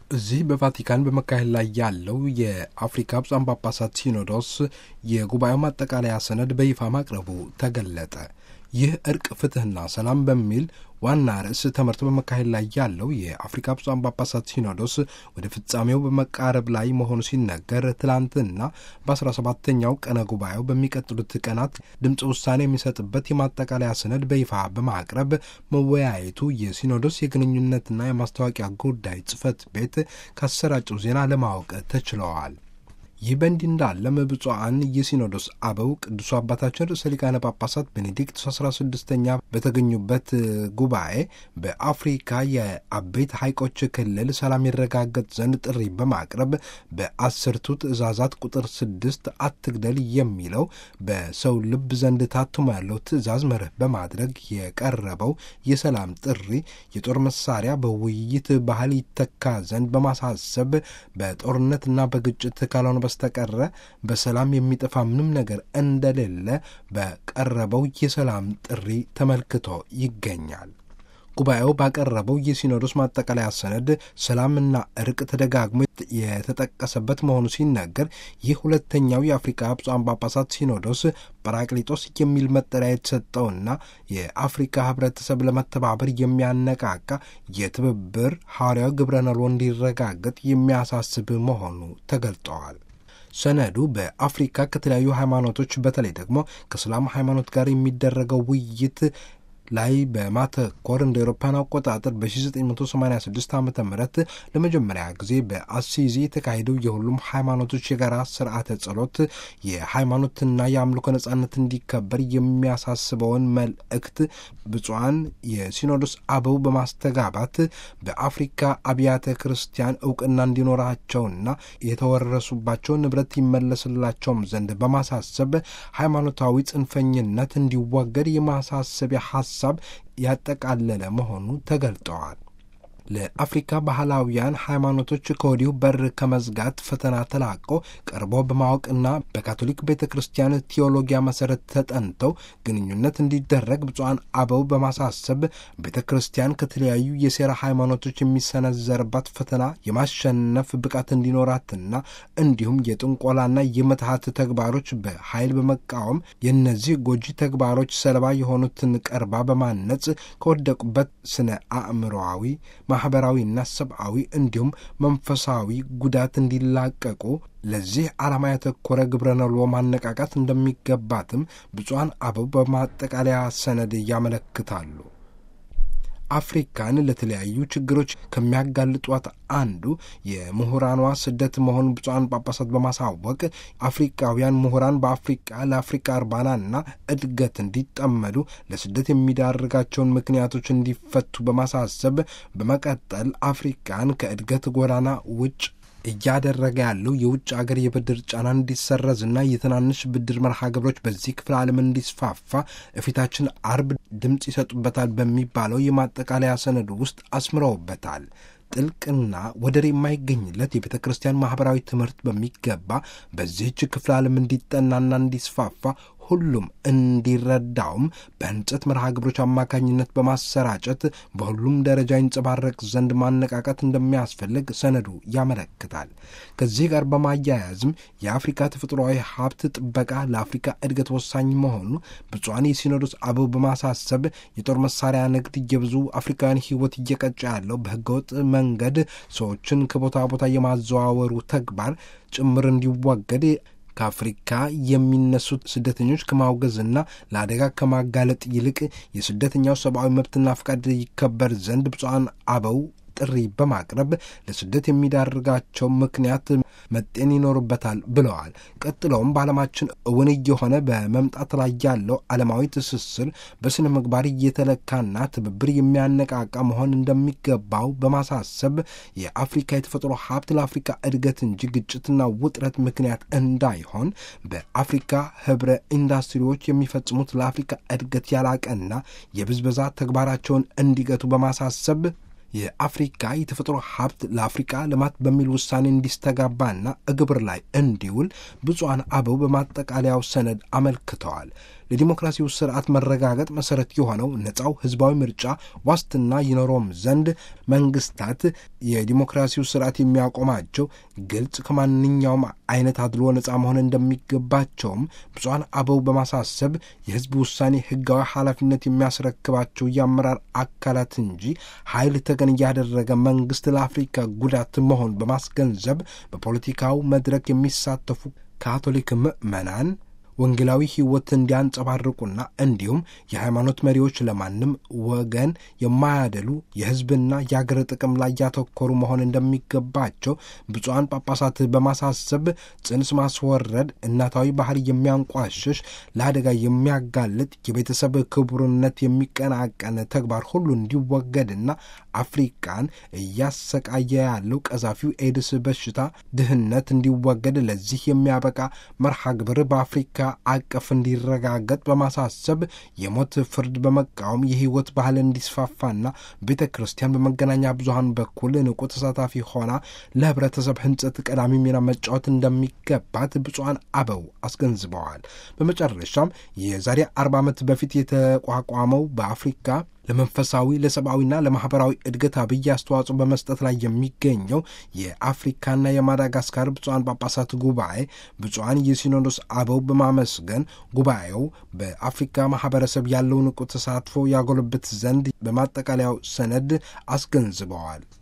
እዚህ በቫቲካን በመካሄድ ላይ ያለው የአፍሪካ ብፁዓን ጳጳሳት ሲኖዶስ የጉባኤው ማጠቃለያ ሰነድ በይፋ ማቅረቡ ተገለጠ። ይህ እርቅ፣ ፍትሕና ሰላም በሚል ዋና ርዕስ ተመርቶ በመካሄድ ላይ ያለው የአፍሪካ ብፁዓን ጳጳሳት ሲኖዶስ ወደ ፍጻሜው በመቃረብ ላይ መሆኑ ሲነገር ትላንትና በአስራ ሰባተኛው ቀነ ጉባኤው በሚቀጥሉት ቀናት ድምፅ ውሳኔ የሚሰጥበት የማጠቃለያ ሰነድ በይፋ በማቅረብ መወያየቱ የሲኖዶስ የግንኙነትና የማስታወቂያ ጉዳይ ጽሕፈት ቤት ካሰራጨው ዜና ለማወቅ ተችለዋል። ይህ በእንዲህ እንዳለም ብፁዓን የሲኖዶስ አበው ቅዱሱ አባታችን ርዕሰ ሊቃነ ጳጳሳት ቤኔዲክቱስ አስራ ስድስተኛ በተገኙበት ጉባኤ በአፍሪካ የአበይት ሐይቆች ክልል ሰላም ይረጋገጥ ዘንድ ጥሪ በማቅረብ በአስርቱ ትእዛዛት ቁጥር ስድስት አትግደል የሚለው በሰው ልብ ዘንድ ታትሞ ያለው ትእዛዝ መርህ በማድረግ የቀረበው የሰላም ጥሪ የጦር መሳሪያ በውይይት ባህል ይተካ ዘንድ በማሳሰብ በጦርነትና በግጭት ካልሆነ በስተቀረ በሰላም የሚጠፋ ምንም ነገር እንደሌለ በቀረበው የሰላም ጥሪ ተመልክቶ ይገኛል። ጉባኤው ባቀረበው የሲኖዶስ ማጠቃለያ ሰነድ ሰላምና እርቅ ተደጋግሞ የተጠቀሰበት መሆኑ ሲነገር ይህ ሁለተኛው የአፍሪካ ብፁዓን ጳጳሳት ሲኖዶስ ጰራቅሊጦስ የሚል መጠሪያ የተሰጠውና የአፍሪካ ሕብረተሰብ ለመተባበር የሚያነቃቃ የትብብር ሐዋርያዊ ግብረ ነሎ እንዲረጋገጥ የሚያሳስብ መሆኑ ተገልጠዋል። ሰነዱ በአፍሪካ ከተለያዩ ሃይማኖቶች በተለይ ደግሞ ከእስላም ሃይማኖት ጋር የሚደረገው ውይይት ላይ በማተኮር እንደ አውሮፓውያን አቆጣጠር በ1986 ዓ ም ለመጀመሪያ ጊዜ በአሲዚ የተካሄደው የሁሉም ሃይማኖቶች የጋራ ስርዓተ ጸሎት የሃይማኖትና የአምልኮ ነጻነት እንዲከበር የሚያሳስበውን መልእክት ብፁዓን የሲኖዶስ አበው በማስተጋባት በአፍሪካ አብያተ ክርስቲያን እውቅና እንዲኖራቸውና የተወረሱባቸው ንብረት ይመለስላቸውም ዘንድ በማሳሰብ ሃይማኖታዊ ጽንፈኝነት እንዲወገድ የማሳሰቢያ ሀሳብ ያጠቃለለ መሆኑ ተገልጠዋል። ለአፍሪካ ባህላዊያን ሃይማኖቶች ከወዲሁ በር ከመዝጋት ፈተና ተላቆ ቀርቦ በማወቅና በካቶሊክ ቤተ ክርስቲያን ቴዎሎጊያ መሰረት ተጠንተው ግንኙነት እንዲደረግ ብፁዓን አበው በማሳሰብ ቤተ ክርስቲያን ከተለያዩ የሴራ ሃይማኖቶች የሚሰነዘርባት ፈተና የማሸነፍ ብቃት እንዲኖራትና እንዲሁም የጥንቆላና የምትሃት ተግባሮች በኃይል በመቃወም የእነዚህ ጎጂ ተግባሮች ሰለባ የሆኑትን ቀርባ በማነጽ ከወደቁበት ስነ አእምሮዊ ማኅበራዊና ሰብአዊ እንዲሁም መንፈሳዊ ጉዳት እንዲላቀቁ ለዚህ ዓላማ ያተኮረ ግብረ ነሎ ማነቃቃት እንደሚገባትም ብፁዓን አበው በማጠቃለያ ሰነድ ያመለክታሉ። አፍሪካን ለተለያዩ ችግሮች ከሚያጋልጧት አንዱ የምሁራኗ ስደት መሆኑን ብፁዓን ጳጳሳት በማሳወቅ አፍሪካውያን ምሁራን በአፍሪቃ ለአፍሪካ እርባናና እድገት እንዲጠመዱ ለስደት የሚዳርጋቸውን ምክንያቶች እንዲፈቱ በማሳሰብ በመቀጠል አፍሪካን ከእድገት ጎዳና ውጭ እያደረገ ያለው የውጭ አገር የብድር ጫና እንዲሰረዝና የትናንሽ ብድር መርሃ ግብሮች በዚህ ክፍለ ዓለም እንዲስፋፋ እፊታችን አርብ ድምፅ ይሰጡበታል በሚባለው የማጠቃለያ ሰነዱ ውስጥ አስምረውበታል። ጥልቅና ወደር የማይገኝለት የቤተ ክርስቲያን ማኅበራዊ ትምህርት በሚገባ በዚህች ክፍለ ዓለም እንዲጠናና እንዲስፋፋ ሁሉም እንዲረዳውም በህንጸት መርሃ ግብሮች አማካኝነት በማሰራጨት በሁሉም ደረጃ ይንጸባረቅ ዘንድ ማነቃቃት እንደሚያስፈልግ ሰነዱ ያመለክታል። ከዚህ ጋር በማያያዝም የአፍሪካ ተፈጥሯዊ ሀብት ጥበቃ ለአፍሪካ እድገት ወሳኝ መሆኑ ብፁዓን የሲኖዶስ አበው በማሳሰብ የጦር መሳሪያ ንግድ የብዙ አፍሪካውያን ሕይወት እየቀጨ ያለው በህገወጥ መንገድ ሰዎችን ከቦታ ቦታ የማዘዋወሩ ተግባር ጭምር እንዲወገድ ከአፍሪካ የሚነሱት ስደተኞች ከማውገዝና ለአደጋ ከማጋለጥ ይልቅ የስደተኛው ሰብአዊ መብትና ፈቃድ ይከበር ዘንድ ብፁዓን አበው ጥሪ በማቅረብ ለስደት የሚዳርጋቸው ምክንያት መጤን ይኖርበታል ብለዋል። ቀጥለውም በዓለማችን እውን እየሆነ በመምጣት ላይ ያለው ዓለማዊ ትስስር በስነ ምግባር እየተለካና ትብብር የሚያነቃቃ መሆን እንደሚገባው በማሳሰብ የአፍሪካ የተፈጥሮ ሀብት ለአፍሪካ እድገት እንጂ ግጭትና ውጥረት ምክንያት እንዳይሆን በአፍሪካ ህብረ ኢንዱስትሪዎች የሚፈጽሙት ለአፍሪካ እድገት ያላቀና የብዝበዛ ተግባራቸውን እንዲገቱ በማሳሰብ የአፍሪካ የተፈጥሮ ሀብት ለአፍሪካ ልማት በሚል ውሳኔ እንዲስተጋባና ግብር ላይ እንዲውል ብፁዓን አበው በማጠቃለያው ሰነድ አመልክተዋል። ለዲሞክራሲው ስርዓት መረጋገጥ መሰረት የሆነው ነጻው ህዝባዊ ምርጫ ዋስትና ይኖረውም ዘንድ መንግስታት የዲሞክራሲው ስርዓት የሚያቆማቸው ግልጽ ከማንኛውም አይነት አድሎ ነጻ መሆን እንደሚገባቸውም ብፁዓን አበው በማሳሰብ የህዝብ ውሳኔ ህጋዊ ኃላፊነት የሚያስረክባቸው የአመራር አካላት እንጂ ኃይል ተገን እያደረገ መንግስት ለአፍሪካ ጉዳት መሆን በማስገንዘብ በፖለቲካው መድረክ የሚሳተፉ ካቶሊክ ምዕመናን ወንጌላዊ ህይወት እንዲያንጸባርቁና እንዲሁም የሃይማኖት መሪዎች ለማንም ወገን የማያደሉ የህዝብና የአገር ጥቅም ላይ ያተኮሩ መሆን እንደሚገባቸው ብፁዓን ጳጳሳት በማሳሰብ ጽንስ ማስወረድ እናታዊ ባህል የሚያንቋሽሽ ለአደጋ የሚያጋልጥ የቤተሰብ ክቡርነት የሚቀናቀን ተግባር ሁሉ እንዲወገድና አፍሪቃን እያሰቃየ ያለው ቀዛፊው ኤድስ በሽታ ድህነት እንዲወገድ ለዚህ የሚያበቃ መርሃ ግብር በአፍሪካ አቀፍ እንዲረጋገጥ በማሳሰብ የሞት ፍርድ በመቃወም የህይወት ባህል እንዲስፋፋና ቤተ ክርስቲያን በመገናኛ ብዙሀን በኩል ንቁ ተሳታፊ ሆና ለህብረተሰብ ህንጸት ቀዳሚ ሚና መጫወት እንደሚገባት ብፁዓን አበው አስገንዝበዋል። በመጨረሻም የዛሬ አርባ ዓመት በፊት የተቋቋመው በአፍሪካ ለመንፈሳዊ ለሰብአዊና ለማህበራዊ እድገት አብይ አስተዋጽኦ በመስጠት ላይ የሚገኘው የአፍሪካና የማዳጋስካር ብፁዓን ጳጳሳት ጉባኤ ብፁዓን የሲኖዶስ አበው በማመስገን ጉባኤው በአፍሪካ ማህበረሰብ ያለው ንቁ ተሳትፎ ያጎለብት ዘንድ በማጠቃለያው ሰነድ አስገንዝበዋል።